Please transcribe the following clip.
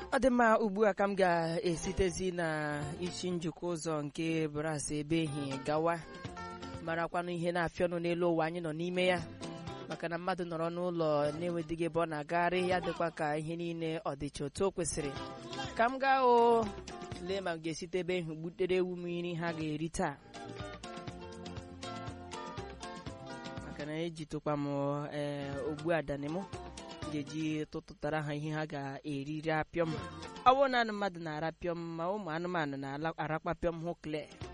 ọ dị mma ugbu a ka m ga-esitezi na isi njikọ ụzọ nke bras ebe ehi gawa marakwanụ ihe na-afịa ọnụ n'elu ụwa anyị nọ n'ime ya maka na mmadụ nọrọ n'ụlọ na-enwedịghị ebe ọ na-agagharị ya dịkwa ka ihe niile ọ dịcha otu o kwesịrị ka m gaa o lee ma m ga-esite ebe ehi gbutere ewu m nri ha ga-eri taa maka na ejitụkwa m ee ogbu adani m ga-eji tụtụtara ha ihe ha ga-eriri apịọm ọ bụrụ na mmadụ na-arapịọm ma ụmụ anụmanụ na-arakwa pịọm hụ kle